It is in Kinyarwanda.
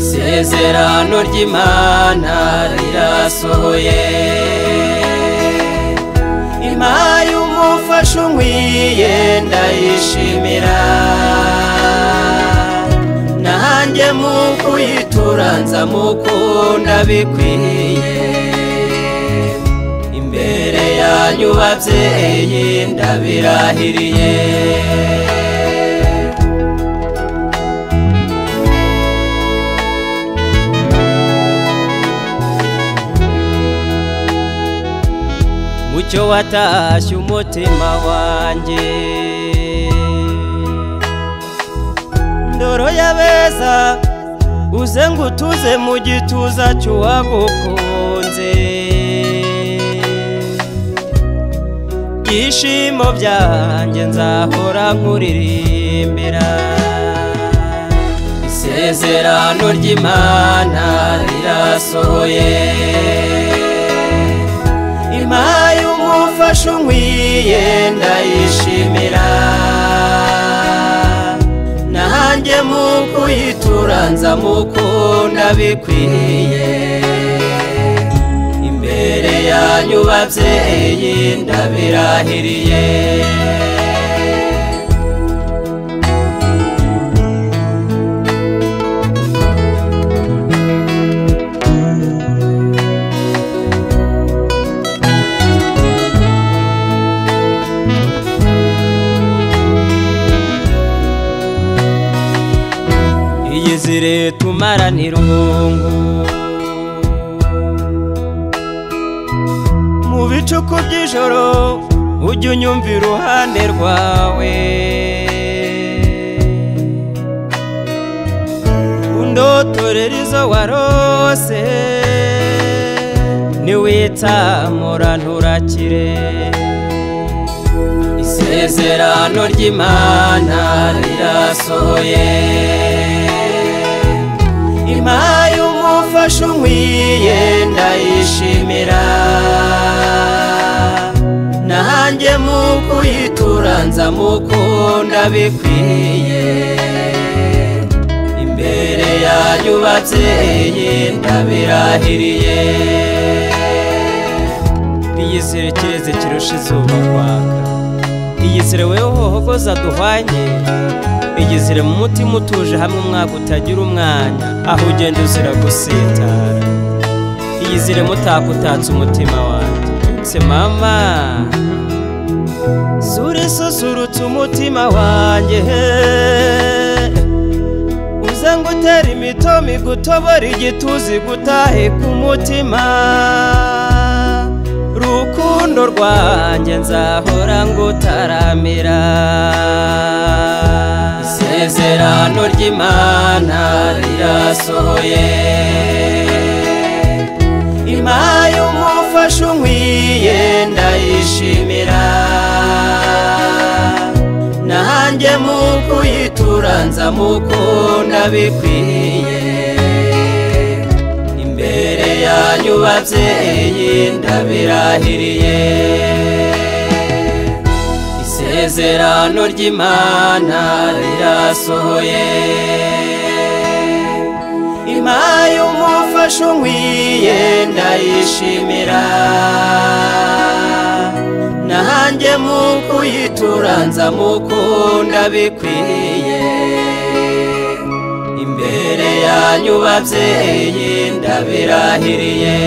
isezerano ry'imana rirasohoye impa y'umufasha unkwiye ndayishimira nanjye mu kuyitura nzamukunda bikwiye imbere yanyu babyeyi ndabirahiriye mucyo watashye umutima wanjye ndoro y'abeza uze ngo utuze mu gituza cy'uwagukunze byishimo byanjye nzahora nkuririmbira isezerano ry'imana rirasohoye impaye umufasha unkwiye ndayishimira nanjye mu kuyitura nzamukunda bikwiye imbere yanyu babyeyi ndabirahiriye iyizire tumaranira irungu mu bicuku by'ijoro ujye unyumva iruhande rwawe undotorera izo warose niwitsamura nturakire isezerano ry'imana rirasohoye impaye umufasha unkwiye ndayishimira nanjye mu kuyitura nzamukunda bikwiye imbere yanyu babyeyi ndabirahiriye iyizire kireze kirusha izuba kwaka iyizire wewe uhohogoza duhwanye iyizire mu mutima utuje hamwe umwaka utagira umwanya aho ugenda uzira gusitara iyizire mutakutatse umutima wanjye se mama sura isusurutse umutima wanjye uze ngo utere imitoma igutobora igituzi gutahe ku mutima rukundo rwanjye nzahora ngutaramira isezerano ry'imana rirasohoye impaye umufasha unkwiye ndayishimira nanjye mu kuyitura nzamukunda bikwiye imbere yanyu babyeyi ndabirahiriye isezerano ry'imana rirasohoye impaye umufasha unkwiye ndayishimira nanjye mu kuyitura nzamukunda bikwiye imbere yanyu babyeyi ndabirahiriye